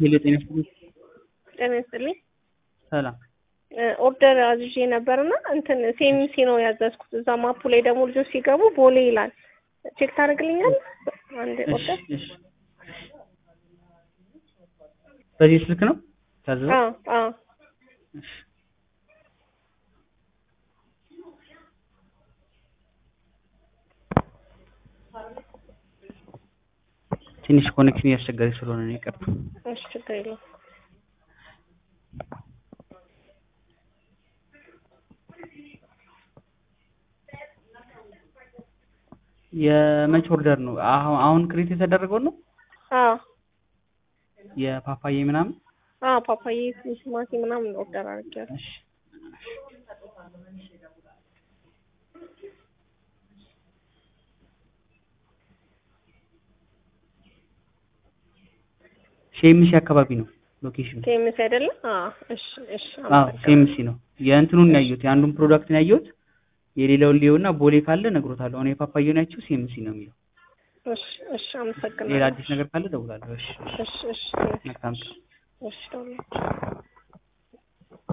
ሄሎ ጤና ይስጥልኝ። ጤና ይስጥልኝ። ሰላም ኦርደር አዝዤ ነበርና እንትን ሴሚሲ ነው ያዘዝኩት። እዛ ማፑ ላይ ደግሞ ልጆች ሲገቡ ቦሌ ይላል። ቼክ ታደርግልኛል? አንድ እሺ ኦርደር እሺ። በዚህ ስልክ ነው ታዘዘው? አዎ አዎ እሺ ትንሽ ኮኔክሽን እያስቸገረ ስለሆነ ነው ይቅርታ። እሺ ችግር የለውም። የመች ኦርደር ነው? አሁን አሁን ክሬት የተደረገው ነው? አዎ የፓፓዬ ምናምን? አዎ ፓፓዬ፣ ቲማቲ ምናምን ኦርደር አድርጌያለሁ። እሺ ሴሚሲ አካባቢ ነው ሎኬሽኑ። ሴሚሲ አይደለም? አዎ እሺ እሺ። አዎ አመሰግናለሁ። ሴሚሲ ነው። የእንትኑን ነው ያየሁት፣ የአንዱን ፕሮዳክት ነው ያየሁት። የሌላውን ሊየውና ቦሌ ካለ እነግሮታለሁ። አሁን የፓፓዬውን ያቸው ሴሚሲ ነው የሚለው። እሺ እሺ። አመሰግናለሁ። ሌላ አዲስ ነገር ካለ እደውላለሁ። እሺ እሺ። እሺ እሺ። መልካም እሺ ደውላለሁ።